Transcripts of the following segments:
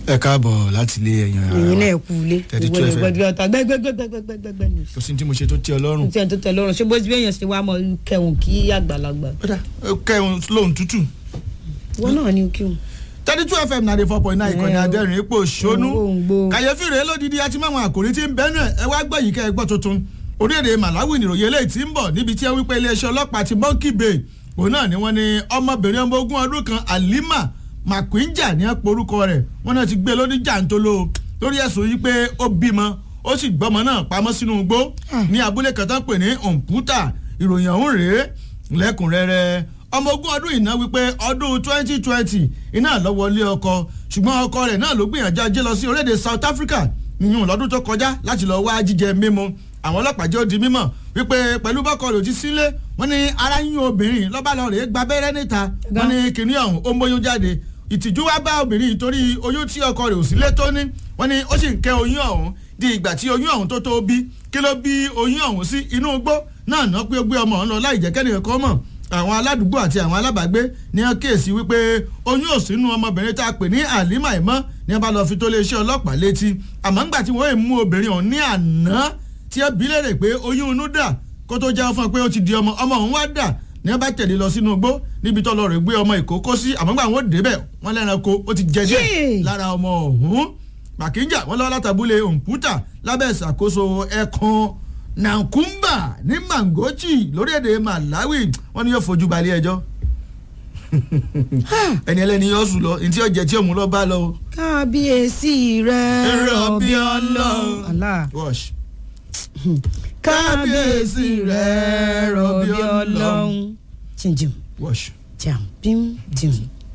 ẹ káàbọ̀ láti ilé ẹ̀yàn ara èyí wa náà kú ilé thirty two ìwé fm ìgbẹ́gbẹ́ ọ̀tá gbẹ́gbẹ́gbẹ́gbẹ́gbẹ́gbẹ́ ni. kò sí ní tí mo ṣe tó tẹ́ ọ lọ́rùn. tí ẹni tó tẹ lọ́rùn ṣé bó ti bẹ́yàn ṣe wá mọ kẹun kí àgbàlagbà. kódà ó kẹ́hún lóhùn tútù. wọn náà ní kí wọn. thirty two fm ninety four point nine ìkànnì Ẹ o. adẹ́rìn ipò ṣónú Òǹgbò. kàyéfì rèé lódìdí àti máwọn àkòrí tí ń bẹ́nu ẹ̀ ẹ wá gbọ́ yìí kẹ́ ẹ gbọ́ tuntun orílẹ̀-èdè malawi nìròyìn eléyìí tí ń bọ̀ níbi tí ẹ wípé iléeṣẹ́ ọlọ́pàá ti monkey bay òun náà ni wọ́n ní ọmọbìnrin ọmọ ogún ọdún kan alima makwinja ní ẹ̀pọ̀ orúkọ rẹ̀ wọ́n náà ti gbé e lóní jàǹtolo lórí ẹ̀sùn yìí pé ó bímọ ó sì gbọ́mọ náà pamọ́ sínú igbó ní abúlé kan tó ń pè ní òǹpútà ìròyìn ọ̀hún rèé lẹ́kùnrẹ́rẹ́ ọmọ ogún ọdún yìí náà wípé ọdún twenty twenty iná lọ wọlé ọkọ ṣùgbọ́n ọkọ rẹ̀ náà ló gbìyànjú ajé lọ sí orílẹ̀-èdè south africa nìyún lọ́dún tó kọjá láti lọ wá jíjẹ mímu àwọn ọlọ́pàá jẹ́ ó di mímọ̀ wípé pẹ̀lú bọ́kọ rẹ̀ ò ti sílé wọ́n ní ara yín obìnrin lọ́ba lọ rèé gba abẹ́rẹ́ níta wọ́n ní kìnìún ọ̀hún ó ń bóyún jáde ìtìjú wá bá obìnrin yìí torí oyún tí ọkọ rẹ̀ ò sílé tó ní wọ́n ní ó sì ń kẹ́ oyún ọ̀hún di ìgbà tí oyún ọ̀hún tó tó bí kí ló bí oyún ọ̀hún sí inú igbó náà ná pé ó gbé ọmọ ọ̀hún lọ láì jẹ́ kẹ́nìkan kọ́ mọ̀ àwọn aládùúgbò àti àwọn alábàágbé ní wọn kíyèsí wípé oyún ò sínú ọmọbìnrin tá a pè ní àlímà ìmọ̀ ní wọn bá lọ fi tó iléeṣẹ́ ọlọ́pàá létí àmọ́ ńgbà tí wọ́n mú obìnrin ọ̀hún ní àná tí ẹ bí léèrè pé oyún inú dà kó tó jẹ́ fún ẹ pé ó ti di ọmọ ọmọ òun wá dà ní wọn bá tẹ̀lé lọ sínú igbó níbi tó lọ rè gbé ọmọ ìkókó sí àmọ́ ńgbà wọn ò débẹ̀ wọn lẹ́ranko ó ti jẹ díẹ̀ Yéè. lára ọmọ ọ̀hún màkíjà wọn lọ́wọ́ látàbúlé òǹpútà lábẹ́ ìṣàkóso ẹ̀kan nankumba ní mangochi lórílẹ̀‐èdè malawi wọn ni yóò fojú balẹ̀ ẹjọ́ ẹni ẹlẹ́ni yóò sùn lọ ntí ọ̀jẹ̀ tí òun lọ bá lọ. o. kábíyèsí rẹ Rọ̀bì Ọlọ́run. Allah. Wash. kábíyèsí rẹ rọ̀bì ọlọ́run. jìnjìn Wash. jàm bím jìm.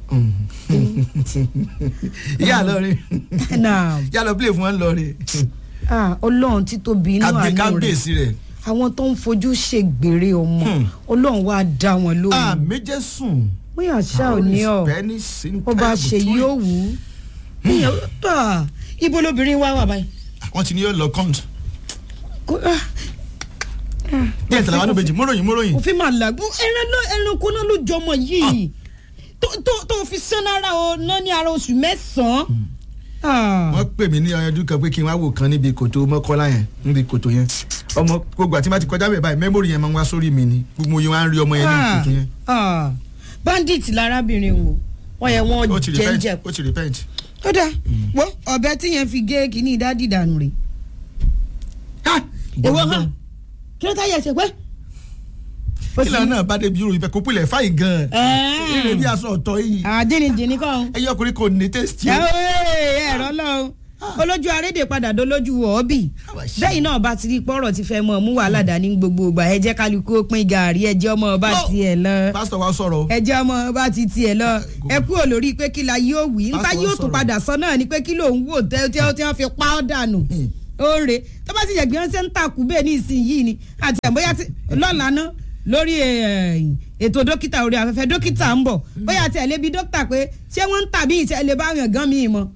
ìyá lọ rí náà ìyá lọ play fún wọn lọ rí ah, ọlọ́run títóbi inú àánú rẹ̀ kábíyèsí rẹ̀ àwọn tó ń fojú ṣègbèrè ọmọ Hmm. ọlọ́run wá dá wọn lóhùn àméjẹ sùn. bóyá ṣá ò ní ọ ó bá ṣe yóò wù ú Ìyẹn- ah, ibo lobìnrin wá wà báyìí. wọ́n ti ní yóò lọ kọ́ńt. Kó- ah, bí ẹ̀ tẹ̀lé àwọn méjì móròyìn móròyìn. òfin máa làgùn ẹran náà ẹranko náà ló jọmọ yìí tó tó- tó fi sán lára o náà ní ara oṣù mẹ́sàn-án. Ah. wọ́n pè mí ní ọyọdún kan pé kí n wá wò kan níbi kòtò mọ́kọ́lá yẹn níbi kòtò yẹn ọmọ gbogbo àti má ti kọjá bẹ́ẹ̀ báyìí mẹ́mórì yẹn máa ń wá sórí mi ni gbogbo yẹn wá ń rí ọmọ yẹn ní Ah, kòtò yẹn. ah. bandit lárábìnrin o wọn yẹ wọn ó ti repent jẹjẹ ó ti repent. ó dáa wo ọbẹ tí yẹn fi gé kínní dádì dànù rè èwo hàn kí ló táyà ẹsẹ pé. ó kílà náà bá débi irú ibẹ̀ kó pilẹ̀ fáì gan-an. Ẹ̀ẹ́. ìrè bí aṣọ ọ̀tọ̀ yìí àdínníjìnnì kan ẹyẹ ọkùnrin kò ní tẹ́sítì o. ẹ̀rọ lọ́hùn olójú arédè padà dolójú ọ̀ọ́bì bẹ́ẹ̀ náà bá ti rí pọ́rọ̀ ti fẹ́ mọ́ mú wàhálà dání gbogbo ìgbà ẹ jẹ́ kálukú ó pín gàárì ẹ jẹ́ ọmọ ọba No. tiẹ̀ lọ pásítọ̀ wa sọ̀rọ̀ o. ẹ jẹ́ ọmọ ọba ti tiẹ̀ lọ ẹ kú olórí pé kí la yóò wí nípa Pásítọ̀ yóò tún sọ̀rọ̀. padà sọ náà ni pé kí lòun wò tẹ́ tí wọ́n tí wọ́n fi pa ọ́ dànù Hmm. ó ń re tó bá sì yẹ gbìyànjú ṣe ń takú bẹ́ẹ̀ ní ìsinyìí ni àti àbóyá tí lọ́la ná lórí eh, ètò dókítà orí afẹ́fẹ́ dókítà ń bọ̀ bóyá tí ẹ lè bi dókítà pé ṣé wọ́n ń tàbí ìṣẹ́ lè bá yàn gan mi mọ́.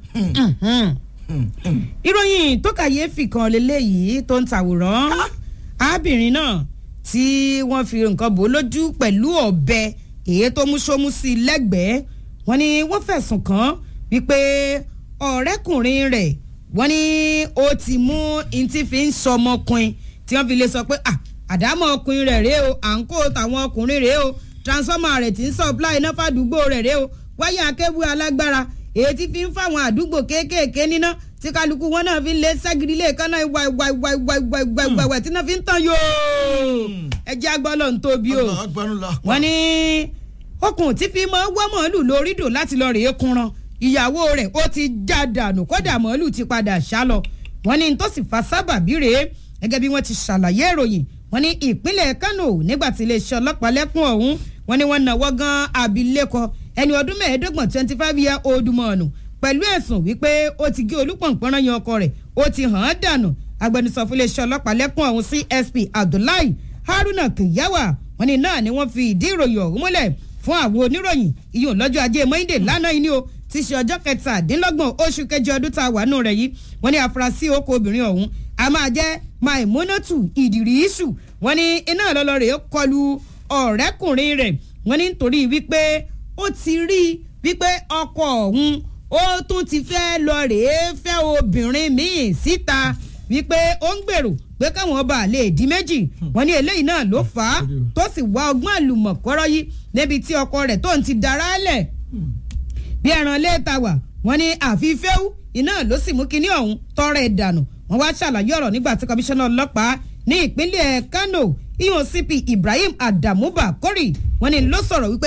Hmm, hmm. ìròyìn tó kàyéfì kan lélẹ́yìí tó ń tàwòrán arábìnrin náà tí wọ́n fi nǹkan bò ó lójú pẹ̀lú ọ̀bẹ èyí tó mú sómú sí i lẹ́gbẹ̀ẹ́ wọ́n ní wọ́n fẹ̀sùn kàn án wípé ọ̀rẹ́kùnrin rẹ̀ wọ́n ní ó ti mú ntí fi ń sọmọkùnrin tí wọ́n fi lè sọ pé "Ah, àdámọ̀ ọkùnrin rẹ̀ rèé o à ń kó tàwọn ọkùnrin rèé o transformer rẹ̀ ti ń supply iná fàdúgbò rẹ̀ rèé o wáyà akébù alágbára èyí tí fi ń fáwọn àdúgbò kéékèèké níná tí kálukú wọn náà fi ń lé ságiri lé kánná ìwà ìwà ìwà ìwà ìwà ìwà ìwà ìwà tí náà fi ń tàn yóò ẹjẹ agbọ́lọ̀ ń tóbi o Ọlọ́run agbọ́nú lọ. wọ́n ní okùn tí fi máa wọ́ màálù lórí dò láti lọ rèé kunran ìyàwó rẹ̀ ó ti já dànù kódà màálù ti padà sá lọ wọ́n ní tó sì fa sábàbí rèé gẹ́gẹ́ bí wọ́n ti ṣàlàyé ìròyìn wọ́n ní ìpínlẹ̀ Kánò nígbà tí iléeṣẹ́ ọlọ́pàá lẹ́kùn ọ̀hún wọ́n ní wọ́n náwó gan abilékọ ẹni ọdún mẹ́ẹ̀ẹ́dọ́gbọ̀n twenty five year old mọ̀ọ́nù pẹ̀lú ẹ̀sùn wípé ó ti gé olúpọ̀npọ̀nrán yan ọkọ rẹ̀ ó ti hàn án dànù agbẹnusọ fún iléeṣẹ́ ọlọ́pàá lẹ́kùn ọ̀hún CSP Abdullahi Haruna Kiyawa wọ́n ní náà ni wọ́n fi ìdí ìròyìn ọ̀hún múlẹ̀ fún àwọn oníròyìn ìyóò lọ́jọ́ ajé Monday lánàá yìí ni o ti ṣe ọjọ́ kẹtàdínlọ́gbọ̀n oṣù kẹjọ ọdún tá a wà nù rẹ̀ yìí wọ́n ní afurasí oko obìnrin ọ̀hún a máa jẹ́ Maimunatu Idirisu wọ́n ní iná lọ́lọ́rẹ̀ kọlu ọ̀rẹ́kùnrin rẹ̀ wọ́n ní nítorí wípé ó ti rí i wípé ọkọ ọ̀hún ó tún ti fẹ́ lọ rèé fẹ́ obìnrin míì síta wípé ó ń gbèrò pé káwọn ọba lè di méjì wọn ní eléyìí náà ló fà á tó sì wá ọgbọ́n àlùmọ̀kọ́rọ́ yìí níbi tí ọkọ rẹ̀ tó ń ti dára lẹ̀ bí ẹran léèta wà wọn ní àfi fẹ́wú iná ló sì mú kinní ọ̀hún tọrọ ẹ̀ dànù wọn wá ṣàlàyé ọ̀rọ̀ nígbà tí kọmíṣánná ọlọ́pàá ní ìpínlẹ̀ Kano ihun CP Ibrahim Adamu Bakori wọn ní ló sọ̀rọ̀ wípé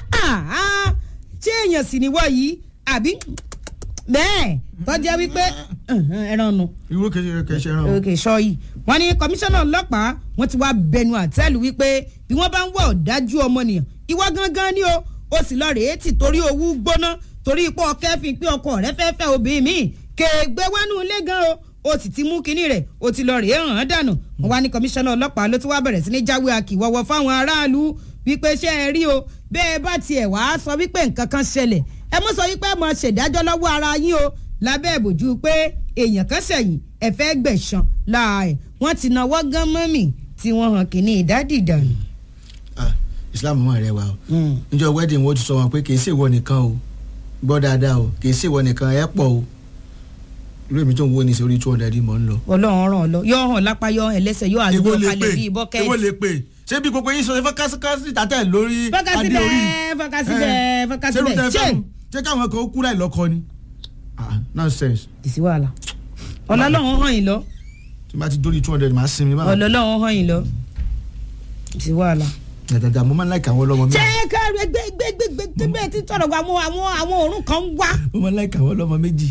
ṣé èèyàn sì ni wọ́ yìí àbí bẹ́ẹ̀ tọ́jà wípé ẹran nu. irú kẹsẹ̀ ẹran o. òkè sọ yìí wọn ní kọmíṣánná ọlọ́pàá wọn ti wá bẹnu àtẹ́lù wípé bí wọ́n bá ń wá ọ̀dájú ọmọnìyàn ìwọ gangan ni o ó sì lọ rèé tì torí owó gbóná torí ipò ọkẹ́fin pé ọkọ rẹ fẹ́ fẹ́ obìnrin míì kéègbé wánú ilé gan o ó sì ti mú kinní rẹ̀ ó ti lọ rèé hàn án dànù wọn wá ní kọmíṣánná ọlọ́pàá ló ti wá bẹ̀rẹ̀ sí ní jáwé akíwọ́wọ́ fáwọn aráàlú wípé ṣé ẹ rí o bẹ́ẹ̀ bá tiẹ̀ wá sọ wípé nǹkan kan ṣẹlẹ̀ ẹ mú sọ wípé ẹ mọ ṣèdájọ́ lọ́wọ́ ara yín o lábẹ́ ìbòjú pé èèyàn kan ṣẹ̀yìn ẹ fẹ́ gbẹ̀san láàyè wọ́n ti náwó gán mọ́mì tí wọ́n hàn kínní ìdádì dànù. Islam mọ̀ rẹ wa o níjọ́ wedding wo ti sọ wọn pé kì í ṣèwọ nìkan o gbọ́ dáadáa o kì í ṣèwọ nìkan ẹ pọ̀ o irú èmi tó ń wo ní sórí two hundred mọ̀ ń lọ. ọlọ́run ràn ọ́ lọ yọ hàn lápá yọ ẹlẹ́sẹ̀ yọ àgbọ̀ kalẹ̀ bíi bọ́kẹ́ẹ̀tì. èwo lè pè ṣé bí gbogbo yín sọ fọkásí tàtẹ lórí fọkásí bẹ́ẹ̀ fọkásí bẹ́ẹ̀ fọkásí bẹ́ẹ̀ ṣé ṣé káwọn kan ó kú láì lọ́kọ ni ah nonsense. ìsí wàhálà ọlọ́lọ́run hàn yín lọ. tí n bá ti dórí two hundred máa sinmi báwọn. ọlọ́lọ́run hàn yín lọ ìsí wàhálà. dàdàdà mo máa ń láìka àwọn ọlọ́mọ mi. ṣé káàró ẹgbẹ́ ẹgbẹ́ ẹgbẹ́ ẹgbẹ́ bẹ́ẹ̀ ti tọrọ wa àwọn àwọn àwọn òórùn kan wá. mo máa ń láìka àwọn ọlọ́mọ méjì.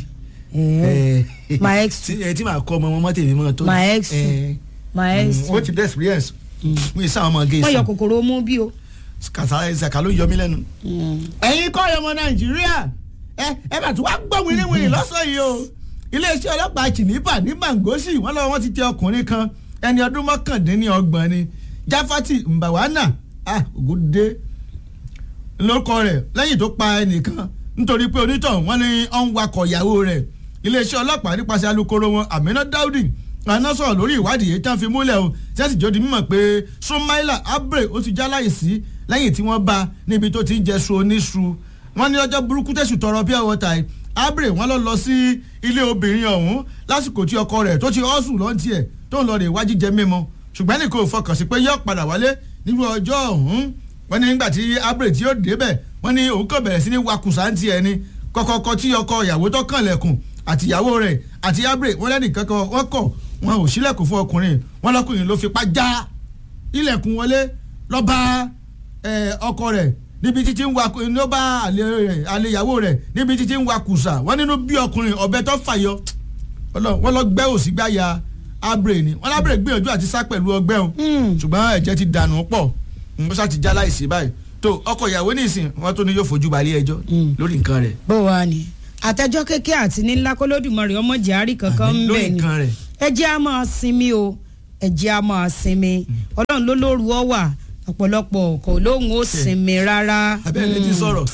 my ex tí màá kọ́ ọmọ wọn mọ́ tèmi mọ́ tó. my ex my ex. o ti dé experience. mo yẹ sáwọn ọmọ gé wọ́n yọ kòkòrò mú bí o. kàtà ẹ̀sàkà ló yọ mí lẹ́nu. ẹ̀yin kọ́ ọmọ nàìjíríà ẹ ẹ bàtú wá gbọ́ wìrìwìrì lọ́sàn yìí o iléeṣẹ́ ọlọ́pàá chinipa ní mangosi wọ́n lọ́wọ́ wọn ti tẹ ọkùnrin kan ẹni ọdún mọ́kàndínlọ́gbọ̀n ni jafati mbawana ah ògùdé lórúkọ rẹ̀ lẹ́yìn tó pa ẹnìkan nítorí pé onítọ̀hún wọ́n ní ọ̀n wakọ̀ ìyàwó rẹ̀ iléeṣẹ́ ọlọ́pàá nípasẹ̀ alukoro wọn amina daudi àná sọ̀rọ̀ lórí ìwádìí èyí tí wọ́n fi múlẹ̀ o tí wọ́n sì jọ́ di mímọ̀ pé sumaila abre ó ti já láìsí lẹ́yìn tí wọ́n bá níbi tó ti ń jẹ su oníṣu wọ́n ní ọjọ́ burúkú tẹ̀sù tọrọ pure water yìí abre wọ́n lọ lọ sí ilé obìnrin ọ̀hún lásìkò tí ọkọ rẹ̀ tó ti ọ́sùn lọ́ntì ẹ̀ tó ń lọ rè wájú jẹ mímu ṣùgbọ́n ẹnì kò fọkàn sí pé yóò padà wálé nírú ọjọ́ ọ̀hún wọ́n ní nígbà tí abre tí yóò débẹ̀ wọ́n ní òun kò bẹ̀rẹ̀ sí ní wakùsà ń tiẹ̀ ni kọ́kọ́kọ́ tí ọkọ ìyàwó tó kàn lẹ̀kùn àti ìyàwó rẹ̀ àti abre wọ́n lẹ́nì kankan wọ́n kọ̀ wọn ò sílẹ̀kùn fún ọkùnrin wọn lọ́kùnrin ló fipá já ilẹ̀kùn wọlé ló bá ọkọ rẹ̀ níbi títí ń wa ló bá àlè rẹ̀ àlè ìyàwó rẹ̀ níbi títí ń wa kùsà wọ́n nínú bí ọkùnrin ọ̀bẹ tó fàyọ wọ́n lọ gbẹ́ òsì gbáya abre ni wọ́n lábẹ́rẹ́ gbìyànjú àti sá pẹ̀lú ọgbẹ́ o ṣùgbọ́n ẹ̀jẹ̀ ti dànù pọ̀ ó sá ti já láìsí báyìí tó ọkọ ìyàwó nísìn wọ́n tó ní yóò fojú balẹ̀ ẹjọ́ lórí nǹkan rẹ̀. bó wàá ní àtẹjọ́ kékeré àti ní ńlá kólódùmarè ọmọ jàárì kankan ń bẹ ni ẹ jẹ́ á máa sinmi o ẹ jẹ́ á máa sinmi ọlọ́run ló lóru ọ wà ọ̀pọ̀lọpọ̀ kò lóhùn ó sinmi rárá. abẹ́rẹ́ ti sọ̀rọ̀.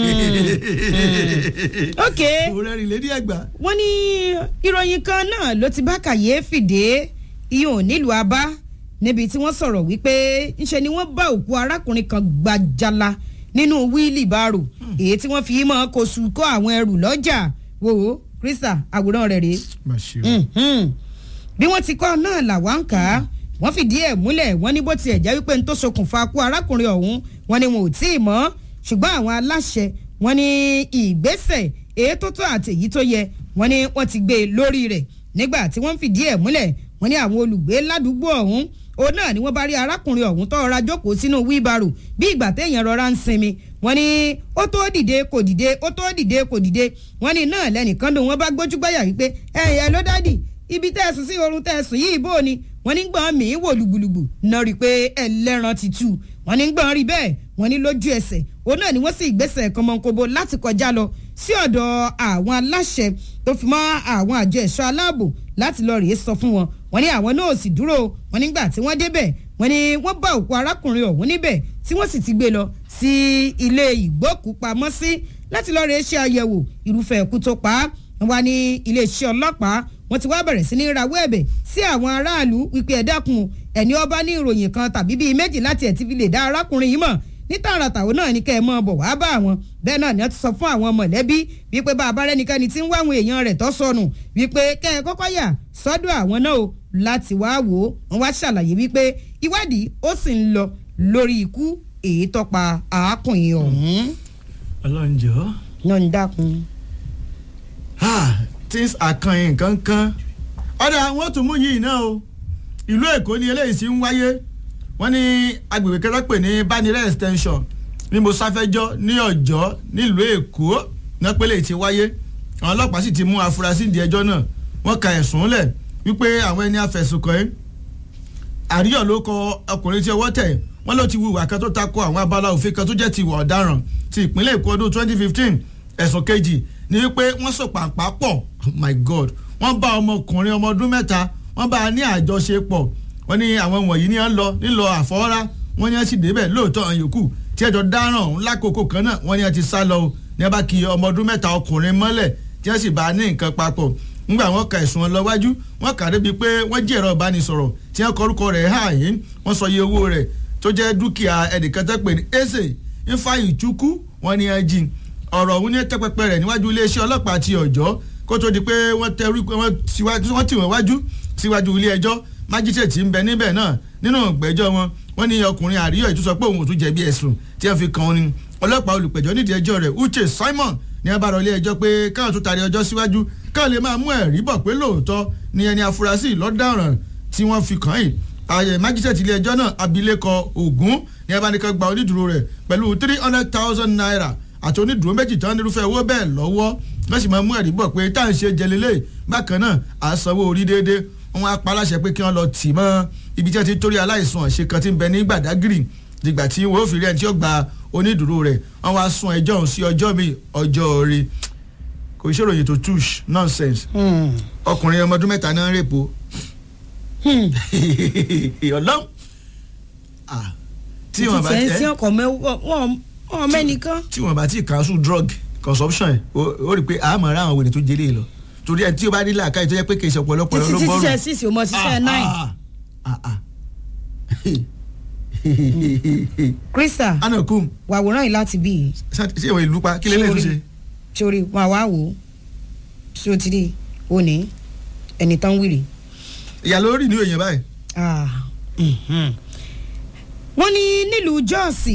ok òrẹ́rìn lédi ẹ̀gbá. wọ́n ní ìròyìn kan náà ló ti bá kàyéfì dé ihò nílùú abá níbi tí wọ́n sọ̀rọ̀ wípé ńṣe ni wọ́n bá òkú arákùnrin kan gbajala nínú wíìlì bárò èyí tí wọ́n fi mọ́ kó sùn kó àwọn ẹrù lọ́jà wò ó krista àwòrán rẹ̀ rèé bí wọ́n ti kọ́ náà làwọn ń kà á wọ́n fìdí ẹ̀ múlẹ̀ wọ́n ní bó tiẹ̀ jẹ́ wípé n tó ṣokùnfà kú arákùnrin ọ̀hún wọ́n ní wọn ò tí ì mọ̀ ṣùgbọ́n àwọn aláṣẹ wọ́n ní ìgbésẹ̀ èyí tó tó àti èyí tó yẹ wọ́n ní wọ́n ti gbé e lórí rẹ̀ nígbà tí wọ́n fìdí ẹ̀ múlẹ̀ wọ́n ní àwọn olùgbé ládùúgbò ọ̀hún òun náà ni wọ́n bá rí arákùnrin ọ̀hún tó rọra jókòó sínú wíbarò bí ìgbà téèyàn rọra ń sinmi wọ́n ní ó tó dìde kò dìde ó tó dìde kò dìde wọ́n ní náà lẹ́nìkan lòun wọ́n bá gbójúgbáyà wípé ẹ̀yẹ ló dádì ibi tẹ́ ẹ sùn sí oorun tẹ́ ẹ sùn yìí bó ni wọ́n ní gbọ́n mi wò lùgbùlùgbù náà rí i pé ẹlẹ́ran ti tú wọ́n ní gbọ́n rí bẹ́ẹ̀ wọ́n ní lójú ẹsẹ̀ òun náà ni wọ́n sì gbèsè kọmọkóbo láti kọjá lọ sí ọ̀dọ̀ àwọn aláṣẹ tó fi mọ́ àwọn àjọ ẹ̀ṣọ́ aláàbò láti lọ rèé sọ fún wọn wọ́n ní àwọn náà sì dúró wọ́n nígbà tí wọ́n débẹ̀ wọ́n ní wọ́n bá òkú arákùnrin ọ̀hún níbẹ̀ tí wọ́n sì ti gbé lọ sí ilé ìgbókùpamọ́sí láti lọ rèé ṣe àyẹ̀wò irúfẹ́ ẹ̀kú tó pa á wọ́n wá ní iléeṣẹ́ ọlọ́pàá wọ́n ti wá bẹ̀rẹ̀ sí ní rawọ́ ẹ̀bẹ̀ sí àwọn aráàlú wípé ẹ dákun ẹni ọba ní ìròyìn kan tàbí bíi méjì láti ẹ̀ ti fi lè dá arákùnrin yìí mọ̀ ní tààràtà òun náà ní kẹ́ ẹ mọ́ bọ̀ wá bá àwọn bẹ́ẹ̀ náà ni wọ́n ti sọ fún àwọn mọ̀lẹ́bí wípé bá a bá rẹ́nikẹ́ni tí ń wá àwọn èèyàn rẹ̀ tó sọnù wípé kẹ́ ẹ kọ́kọ́ yà sọ́dọ̀ àwọn náà o láti wá wò ó wọ́n wá ṣàlàyé wípé ìwádìí ó sì ń lọ lórí ikú èyí tó pa arákùnrin ọ̀hún ọlọ́run jọ̀ọ́. náà ń dákun. Ah, things are kan nǹkan kan ọ̀dà wọn tún mú yìí náà o ìlú èkó ni eléyìí sì ń wáyé wọ́n ní agbègbè kẹta pè ní banire extension ní mosafẹjọ ní ọjọ́ nílùú èkó náà pélé ti wáyé àwọn ọlọ́pàá sì ti mú afurasí ìdí ẹjọ́ náà wọ́n ka ẹ̀sùn lẹ̀ wípé àwọn ẹni afẹ̀sùnkàn yìí àríyọ̀ ló kọ ọkùnrin tí ọwọ́ tẹ̀ wọ́n ló ti wu ìwà kan tó tako àwọn abala òfin kan tó jẹ́ ti ìwà ọ̀daràn ti ìpínlẹ̀ èkó ọdún 2015 ẹ̀sùn kejì ni wípé wọ́n so pàǹpá pọ̀ oh my god wọ́n bá ọmọkùnrin ọmọ ọdún mẹ́ta wọ́n bá a ní àjọṣepọ̀ wọ́n ní àwọn wọ̀nyí ni wọ́n lọ nílò àfọwọ́rá wọ́n ní wọ́n sì débẹ̀ lóòótọ́ àwọn yòókù tí ẹjọ́ dáràn ọ̀hún lákòókò kan náà wọ́n ní wọ́n ti sá lọ o ní wọ́n bá kí ọmọ ọdún mẹ́ta ọkùnrin mọ́lẹ̀ tí wọ́n sì bá a ní nǹkan papọ̀ ńgbà wọn ka ẹ̀sùn wọn lọ wájú wọn kà débi pé wọ́n jí ẹ̀rọ ìbánisọ̀rọ̀ tí wọ́n kọrúkọ rẹ̀ hà yín wọ́n sọ iye owó rẹ̀ tó jẹ́ dúkìá ẹnìkan tẹ́ pè ní eze ifeanyi chukwu wọ́n ní ẹ jí ọ̀rọ̀ ọ̀hún ní tẹ́pẹ́pẹ́ rẹ̀ níwájú iléeṣẹ́ ọlọ́pàá ti ọ̀jọ́ kó tó di pé wọ́n tẹ orí wọ́n tì wọ́n wájú síwájú ilé ẹjọ́ májísrèètì ń bẹ níbẹ̀ náà nínú ìgbẹ́jọ́ wọn wọ́n ní ọkùnrin àríyọ̀ ìtúsọ pé òun ò tún jẹ̀bi ẹ̀sùn tí wọ́n fi kàn án ni ọlọ́pàá olùpẹ̀jọ́ nídìí ẹjọ́ rẹ̀ uche simon ní abára ilé ẹjọ́ pé káwọn tó taari ọjọ́ síwájú káwọn lè máa mú ẹ̀rí bọ̀ pé lóòótọ́ ni ẹni afurasí lọ́daràn tí wọ́n fi kàn yìí ààyè májísrèètì ilé ẹjọ́ náà abilékọ ogun ní abánikọ́ gba onídùúró rẹ̀ pẹ̀lú three hundred thousand naira àti onídùúró méjì tán nírúfẹ́ owó bẹ́ẹ̀ lọ́wọ́ wọ́n sì máa mú ẹ̀rí bọ̀ pé tá à ń ṣe jẹlélẹ̀ bákan náà à ń sanwó orí déédéé wọn á pa aláṣẹ pé kí wọ́n lọ tì mọ́ ibi tí wọ́n ti torí aláìsàn àṣẹ kan ti ń bẹ ní gbàdágìrì dìgbà tí wọ́n ó fi rí ẹni tí ó gba onídùúró rẹ̀ wọ́n wá sún ẹjọ́ ọ̀hún sí ọjọ́ mi ọjọ́ orí kò ṣe ìròyìn tó tush nonsense ọkùnrin ọmọ ọdún mẹ́ta náà ń rèpo ọlọ́run tí wọ́n bá tẹ̀ tẹ́ sí ọkọ̀ mẹ́wọ́ mẹ́nìkan. tí wọn bá ti cancel drug consumption ẹ ó rí i pé àmọ́ ra àwọn wèrè tó jẹlé lọ torí ẹ tí o bá ní làákàyè tó yẹ pé kì í ṣe ọ̀pọ̀lọpọ̀ ló títí títí gbọ́rọ̀ ṣe sísè o mọ ṣiṣẹ́ nine. krista anakum wàwòrán yìí láti bí i ṣé ìwọ ìlú pa kí lè lè tún ṣe. sórí wọn àwa wò ó ṣé o ti rí òní ẹni tán wìrì. ìyá lórí ní òyìn báyìí. Ah, mhm. wọ́n ní nílùú jọ́ọ̀sì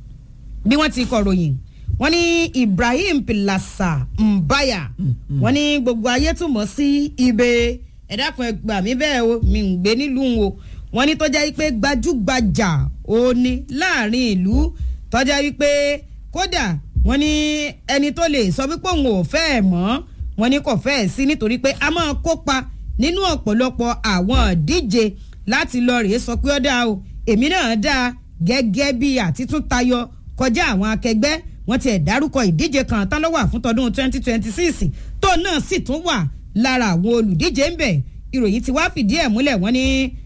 bí wọ́n ti kọ̀ròyìn wọ́n ní ibrahim pilasa mbaya wọ́n ní gbogbo ayé tún mọ̀ sí ibè ẹ̀dákun ẹgbà mí bẹ́ẹ̀ o mi ń gbé nílùú o wọ́n ní tọ́já wípé gbajúgbajà òní láàrin ìlú tọ́já wípé kódà wọ́n ní ẹni tó lè sọ wípé òun ò fẹ́ ẹ̀ mọ́ wọ́n ní kò fẹ́ ẹ̀ sí nítorí pé a máa kópa nínú ọ̀pọ̀lọpọ̀ àwọn ìdíje láti lọ rèé sọ pé ó dáa o èmi náà dáa gẹ́gẹ́ bí àtitún tayọ kọjá àwọn akẹgbẹ́ wọ́n ti ẹ̀ dárúkọ ìdíje kan tán ló wà fún tọdún 2026 tó náà sì tún wà lára àwọn olùdíje ń bẹ̀ ìròyìn ti wá fìdí ẹ̀ múlẹ̀ wọ́n ní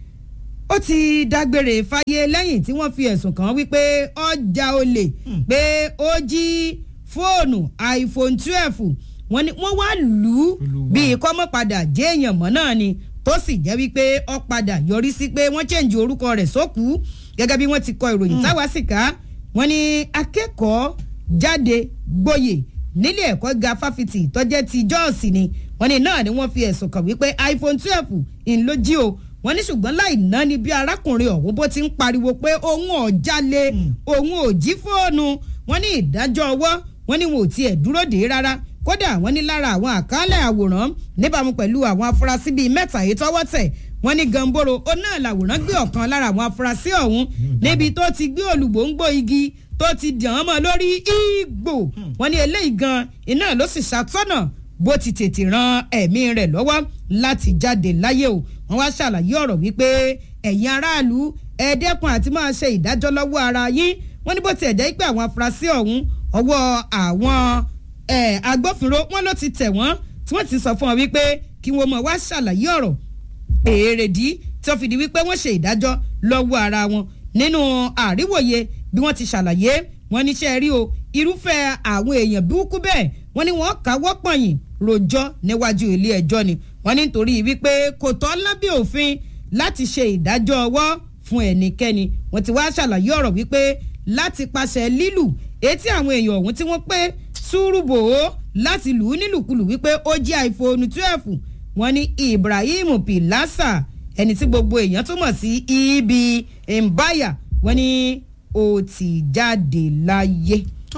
ó ti dágbére fáyé lẹ́yìn tí wọ́n fi ẹ̀sùn kàn án wípé ọjà olè pé ó jí fóònù iphone twelve wọ́n ní wọ́n wá lù ú bíi kọ́mọ́ padà jẹ́ èèyàn mọ́ náà ni tó sì jẹ́ wípé ó padà yọrí sí pé wọ́n chẹ́ǹjì orúkọ rẹ̀ sókú gẹ́gẹ́ bí wọ́n ti kọ ìròyìn táwa sì ká wọ́n ní akẹ́kọ̀ọ́ jáde gboyè nílé ẹ̀kọ́ ga fáfitì tọ́jẹ́ ti jọ́ọ̀sì ni wọ́n ní náà ni wọ́n fi ẹ̀sùn kàn wípé iphone twelve ń ló jí o wọ́n ní ṣùgbọ́n láì ná ni bí arákùnrin ọ̀hún bó ti ń pariwo pé òun ò jalè òun ò jí fóònù wọ́n ní ìdájọ́ ọwọ́ wọ́n ní wọn ò tiẹ̀ dúró dé rárá kódà wọ́n ní lára àwọn àkálẹ̀ àwòrán níbàámu pẹ̀lú àwọn afurasí bíi mẹ́ta yìí tọ́wọ́ tẹ̀ wọ́n ní gamboro ó náà làwòrán gbé ọ̀kan lára àwọn afurasí ọ̀hún níbi tó ti gbé olùgbòǹgbò igi tó ti dàn án mọ́ lórí igbó wọ́n ní eléyìí gan iná ló sì ṣàtọ́nà bó ti tètè ran ẹ̀mí rẹ̀ lọ́wọ́ láti jáde láyé o wọ́n wá ṣàlàyé ọ̀rọ̀ wípé ẹ̀yin aráàlú ẹ̀ẹ́dẹ́kun àti máa ṣe ìdájọ́ lọ́wọ́ ara yín wọ́n ní bó tiẹ̀ jẹ́ pé àwọn afurasí ọ̀hún ọwọ́ àwọn agbófinró wọn ló ti tẹ̀ wọ́n tí wọ́n ti sọ fún wọn wípé kí wọ́n mọ̀ wá ṣàlàyé ọ̀rọ̀ èrèdí tí wọ́n fi di wípé wọ́n ṣe ìdájọ́ lọ́wọ́ ara wọn nínú àríwòye bí wọ́n ti ṣàlàyé wọ́n níṣẹ́ rí o irúfẹ́ àwọn èèyàn burúkú bẹ́ẹ̀ wọ́n ní wọ́n káwọ́ pọ̀nyìn rojọ́ níwájú ilé ẹjọ́ ni wọ́n ní nítorí wípé kò tọ́ lábẹ́ òfin láti ṣe ìdájọ́ ọwọ́ fún ẹnikẹ́ni wọ́n ti wá ṣàlàyé ọ̀rọ̀ wípé láti pàṣẹ lílù etí àwọn èèyàn ọ̀hún tí wọ́n pé sùúrù bò ó láti lù ú nílùkulù wípé ó jẹ́ iphone twelve wọ́n ní ibrahim pilasa ẹni tí gbogbo èèyàn túmọ̀ sí ibi mbaya wọ́n ní ó ti jáde láyé. tó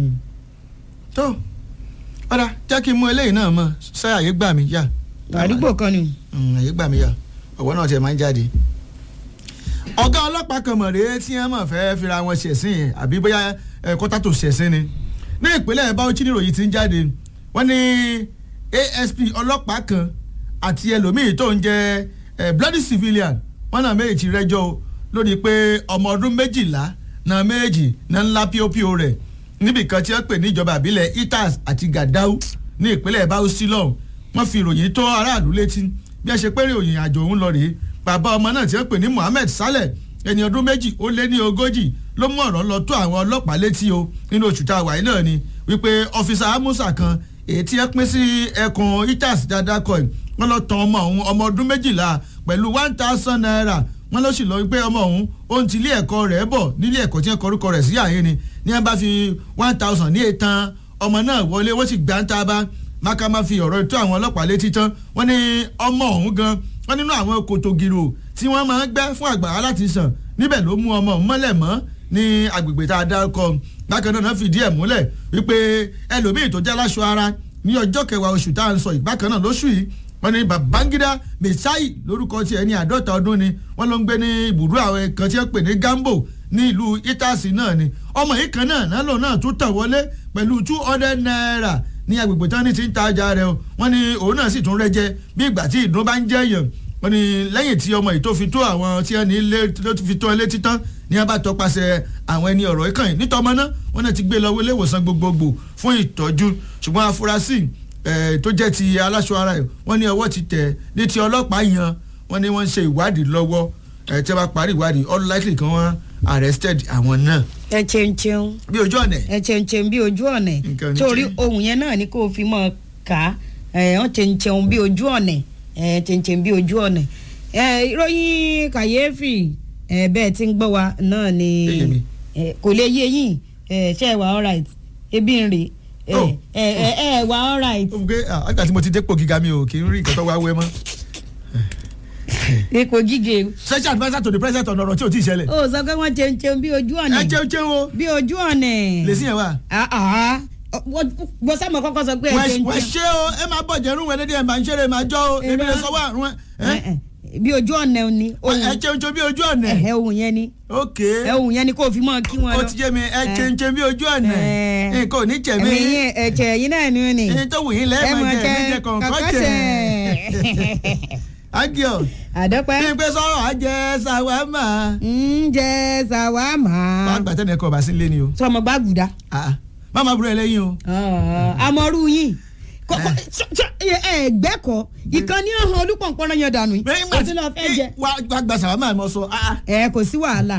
tó ọ̀dà jẹ́ kí n mú eléyìí náà mọ̀ ṣé àyè gbà mí yá. àdúgbò kan ni. àyè gbà mí yá ọ̀wọ́ náà tiẹ̀ máa ń jáde. ọ̀gá ọlọ́pàá kan mọ̀ rèé tí wọ́n mọ̀ fẹ́ fira wọn ṣẹ̀sìn yẹn àbí bóyá kọ́tà tó ṣẹ̀sìn ni. ní ìpínlẹ̀ Bauchi níròyìn ti ń jáde wọ́n ní ASP ọlọ́pàá kan àti ẹlòmíì tó ń jẹ́ bloody civilian wọ́n náà méjì rẹ́jọ́ lórí pé ọmọ ọdún méjìlá náà méjì náà ńlá píopío rẹ̀ níbi kan tí wọ́n pè ní ìjọba àbílẹ̀ itas àti gadau ní ìpínlẹ̀ Bauchi lọ́hùn wọ́n fi ìròyìn tó aráàlú létí bí wọ́n ṣe pé ìròyìn àjò òun lọ rèé bàbá ọmọ náà tí wọ́n pè ní Muhammed Saleh ẹni ọdún méjì ó lé ní ogójì ló mú ọ̀rọ̀ lọ tó àwọn ọlọ́pàá létí o nínú oṣù tá a wà yìí náà ni wípé ọ́fíìsà Amusa kan èyí tí ẹ pín sí ẹkùn itas dáadáa kọ́ ẹ̀ wọ́n lọ tan ọmọ òun ọmọ ọdún méjìlá pẹ̀lú one thousand naira wọ́n lọ sì lọ wípé ọmọ òun ó ń ti ilé ẹ̀kọ́ rẹ̀ bọ̀ nílé ẹ̀kọ́ tí wọ́n kọrúkọ rẹ̀ sí àyè ni ní wọ́n bá fi one thousand ní ètàn ọmọ náà wọlé wọ́n sì gbà ń ta bá máka máa fi ọ̀rọ̀ tó àwọn ọlọ́pàá létí tán wọ́n ní ọmọ òun gan wọ́n nínú àwọn kòtò gírò tí wọ́n máa ń gbẹ́ fún àgbàrá láti sàn níbẹ̀ ló mú ọmọ òun mọ́lẹ̀ mọ́ ní agbègbè tá a dárúkọ bákan náà fìdí ẹ̀ múlẹ̀ wípé ẹlòmíì tó jẹ́ aláṣọ ara ní ọjọ́ kẹwàá oṣù tá à ń sọ ìbákan náà lóṣù yìí wọ́n ní babangida mesai lórúkọ tiẹ̀ ní àádọ́ta ọdún ni wọ́n ló ń gbé ní ibùdó àwọn kan tí wọ́n pè ní gambo ní ìlú itasi náà ni ọmọ yìí kan náà náà lòun náà tún tàn wọlé pẹ̀lú two hundred naira ní agbègbè tán ní ti ń ta ọjà rẹ̀ o wọ́n ní òun náà sì tún rẹ́jẹ bí ìgbà tí ìdùn bá ń jẹ́ èèyàn wọ́n ní lẹ́yìn tí ọmọ yìí tó fi tó àwọn tí wọ́n ní ilé tó fi tó ilé títán ní wọ́n bá tọpasẹ̀ àwọn ẹni ọ̀rọ̀ ìkànnì nítọ́mọ náà wọ́n náà ti gbé lọ ilé ìwòsàn gbogbogbò fún ìtọ́jú ṣùgbọ́n afurasí tó jẹ́ ti aláṣọ ara ẹ̀ wọ́n ní ọwọ́ ti tẹ̀ ní ti ọlọ́pàá yan wọ́n ní wọ́n ń ṣe ìwádìí lọ́wọ́ tí wọ́n bá parí ìwádìí all likely kan wọ́n arrested àwọn náà. ẹ ṣeun ṣeun. bí ojú ọ̀nà. ẹ ṣeun ṣeun bí ojú ọ̀nà. torí ohun yẹn náà ni kó o fi mọ̀ ká ẹ ọ́n ṣeun ṣeun bí ojú ọ̀nà ẹ ṣeun ṣeun bí ojú ọ̀nà. ẹ ìròyìn kàyéfì ẹ bẹ́ẹ̀ tí ń gbọ́ wa náà ni kò lè yé yín ṣe é wà all right ebi ń rè ẹ ẹ ẹ wà all right. ó gbé àgbà tí mo ti dépò gíga mi ò kì í rí nǹkan tó wá wé mọ́. ipò gíge. special adviser to the president ọ̀nà ọ̀rọ̀ tí ò tí ì ṣẹlẹ̀. ó sọ pé wọ́n ṣeun ṣeun bí ojú ọ̀nà. ẹ jẹun jẹun o. bí ojú ọ̀nà. lè sí yẹn wa. bó sábà kọ́kọ́ sọ pé ẹ ṣeun wẹ̀ ṣé o ẹ máa bọ̀ jẹ́rú wẹ̀ lédè ẹ̀ máa ń ṣeré máa jọ́ o èmi lè sọ wà rún ẹ. bí ojú ọ̀nà ni. ẹ jẹun jẹun bí ojú ọ̀nà. ẹ ohun yẹn ni. ok ẹ ohun yẹn ni kó o fi mọ kí wọn lọ. ó ti jẹ́ mi ẹ jẹun jẹun bí ojú ọ̀nà. nǹkan ò ní jẹ̀ mí. ẹ̀jẹ̀ yín náà ni ó ní. ẹni tó wù yín lẹ́ẹ̀ máa jẹ ẹ̀mí jẹ kọ̀ọ̀kan jẹ. agio. àdọ́pẹ́. bí n pé sọ̀rọ̀ á jẹ sàwámà. ń jẹ sàwámà. máa gbà tẹ́lẹ̀ ẹ̀kọ́ ọba sí ilé ni o. sọmọ gbàgùdà. má máa burú ẹ lẹ́yìn o. amọ̀rú yín ẹgbẹ́kọ̀ ìkànnì ọ̀hún olúpọ̀npọ̀nrán yẹn dànù yìí. àti lọ́ọ́ fẹ́ jẹ. wàá gba sàwámà mọ́ sọ. ẹ kò sí wàhálà.